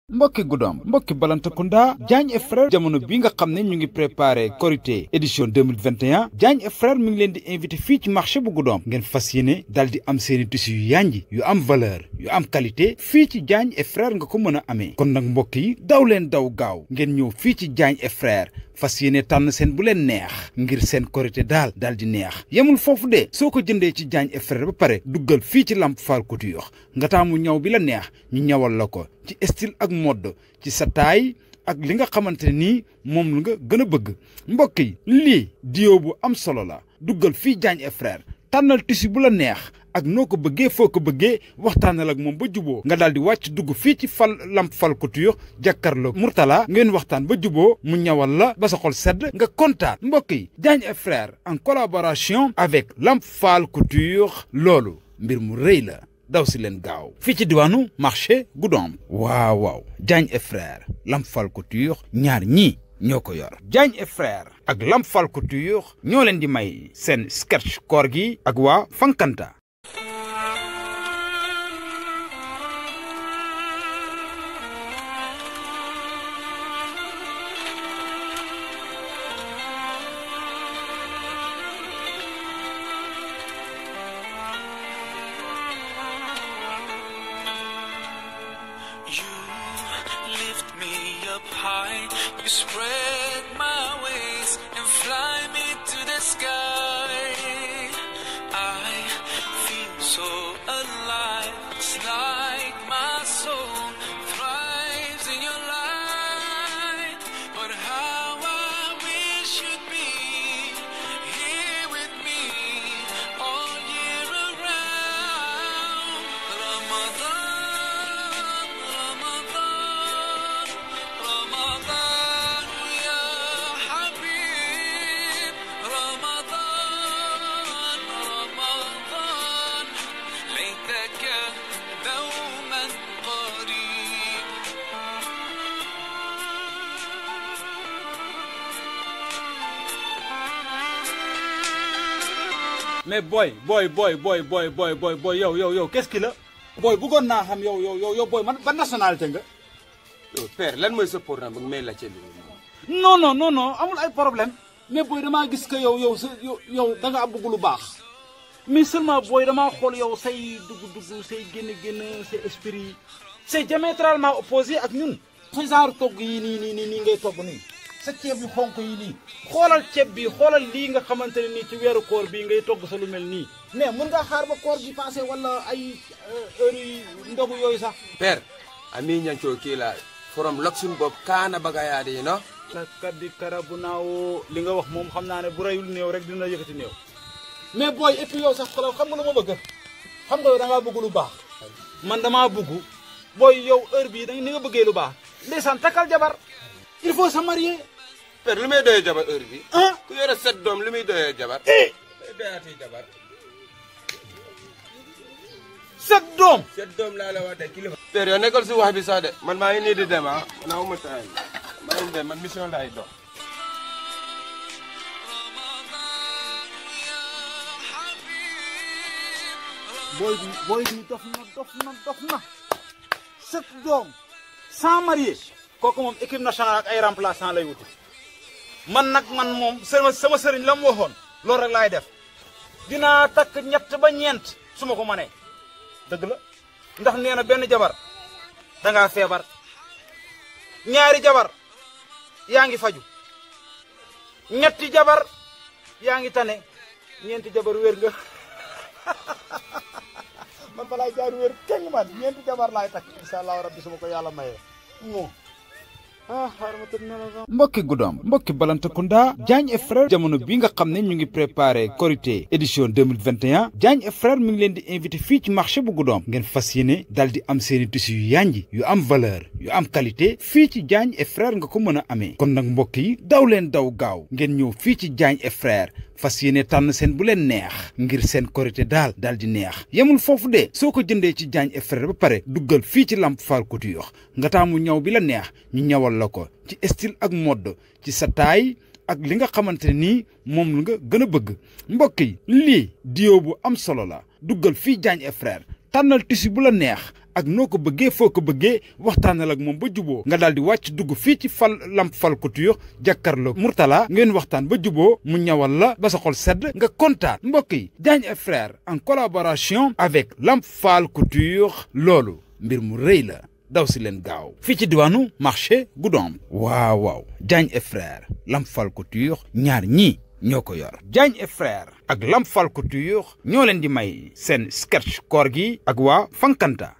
mbokki guddoom mbokki balantakunda Diagne et frère jamono bi nga xam ne ñu ngi préparé Korité édition 2021 Diagne et frère mi ngi leen di invité fii ci marché bu guddoom ngeen fas yéene dal di am seeni tissu yu yànji yu am valeur yu am qualité fii ci Diagne et frère nga ko mën a amee kon nag mbokk yi daw leen daw gaaw ngeen ñëw fii ci Diagne et frère fas yéene tànn seen bu leen neex ngir seen korité daal daal di neex yemul foofu de soo ko jëndee ci Diagne et frère ba pare duggal fii ci Lamp Fall Couture nga taamu ñaw bi la neex ñu ñawal la ko ci style ak mode ci sa taay ak li nga xamante nii moom la nga gën a bëgg mbokk yi lii dio bu am solo la duggal fii Diagne et frère tànnal tissu bu la neex ak noo ko bëggee foo ko bëggee waxtaanal ak moom ba juboo nga daal di wàcc dugg fii ci fal Lamp Fall Couture jàkkaarloo Mourtala ngeen waxtaan ba juboo mu ñawal la ba sa xol sedd nga kontaan mbokk yi Diagne et frère en collaboration avec Lamp Fall Couture loolu mbir mu rëy la daw si leen gaaw fii ci diwaanu marché Goudomp waaw waaw Diagne et frère Lamp Fall Couture ñaar ñii ñoo ko yor Diagne et frère ak Lamp Fall Couture ñoo leen di may seen sketch koor gi ak waa Fankanta You lift me up high, you spread my wings and fly me to the sky. I feel so alive, it's like my soul thrives in your light. But how I wish you'd be here with me all year around. Ramadan, Ramadan, Ramadan, ya Habib. Ramadan, Ramadan, ليتك دوما قريب. mais boy boy boy boy boy boy boy boy yow yow yow qu'est-ce qu'il a boy bëggoon naa xam yow yow yow yow boy man ban nationalité nga. yow père lan mooy sa programme ba nga may laajte lii non non non non amul ay problème mais boy damaa gis que yow yow sa yow yow da nga bëgg lu baax mais seulement boy damaa xool yow say dugg-dugg say génn-génn say esprit c'est diamétralement opposé ak ñun. sa genre togg yi nii nii nii nii ngay togg nii sa ceeb yu xonk yi nii xoolal ceeb bi xoolal lii nga xamante ne nii ci weeru koor bii ngay togg sa lu mel nii. mais mën ngaa xaar ba koor gi passé wala ay heure yi ndogu yooyu sax. père ami ñancoo kii la forom loksun bopp kaana bagayaade yi no la kaddi karabu naawoo li nga wax moom xam naa ne bu reyul néew rek dina yëkkati néew. mais booy et puis yow sax xoolal xam nga lu ma bëgg xam nga yow da ngaa bëgg lu baax. man damaa bëgg booy yow heure bii da ni nga bëggee lu baax. ndeysaan takkal jabar. il faut se marier. père lu muy doyee jabar heure bi ah. ku yore set doom lu muy doyee jabar eh. lu doyaatee jabar set doom. set doom laa la wax de kilifa père yow nekkal si wax bi sax de man maa ngi nii di dem ah man awma temps maa ngi dem man mission laay dox booy bi booy bi dof na dof na dof na set doom sans marié kooku moom équipe nationale ak ay remplaçant lay wuti man nag man moom sama sama sëriñ la mu waxoon loolu rek laay def dinaa takk ñett ba ñeent su ma ko mënee dëgg la ndax nee na benn jabar dangaa feebar ñaari jabar yaa ngi faju ñetti jabar yaa ngi tane ñeenti jabar wér nga man balaay jaar wér keng man ñeenti jabar laay takk incha allahu rabbi su ma ko yàlla mayee moo ah xaaral ma tëdd nelaw sax. mbokki guddoom mbokki balantakunda Diagne et frère jamono bi nga xam ne ñu ngi préparé Korité édition 2021 Diagne et frère mi ngi leen di invité fii ci marché bu guddoom ngeen fas yéene dal di am seeni tissu yu yànji yu am valeur yu am qualité fii ci Diagne et frère nga ko mën a amee kon nag mbokk yi daw leen daw gaaw ngeen ñëw fii ci Diagne et frère fas yéene tànn seen bu leen neex ngir seen korité daal daal di neex yemul foofu de soo ko jëndee ci Diagne et frère ba pare duggal fii ci Lamp Fall Couture nga taamu ñaw bi la neex ñu ñawal la ko ci style ak mode ci sa taay ak li nga xamante nii moom la nga gën a bëgg mbokk yi lii dio bu am solo la duggal fii Diagne et frère tànnal tissu bu la neex ak noo ko bëggee foo ko bëggee waxtaanal ak moom ba juboo nga daal di wàcc dugg fii ci fal lamp fal couture jàkkaarloo Mourtala ngeen waxtaan ba juboo mu ñawal la ba sa xol sedd nga kontaan mbokk yi Diagne et frères en collaboration avec lamp fal couture loolu mbir mu rëy la daw si leen gaaw fii ci diwaanu marché Goudomp waaw waaw Diagne et frères lamp fal couture ñaar ñii ñoo ko yor Diagne et frères ak lamp fal couture ñoo leen di may seen sketch koor gi ak waa Fankanta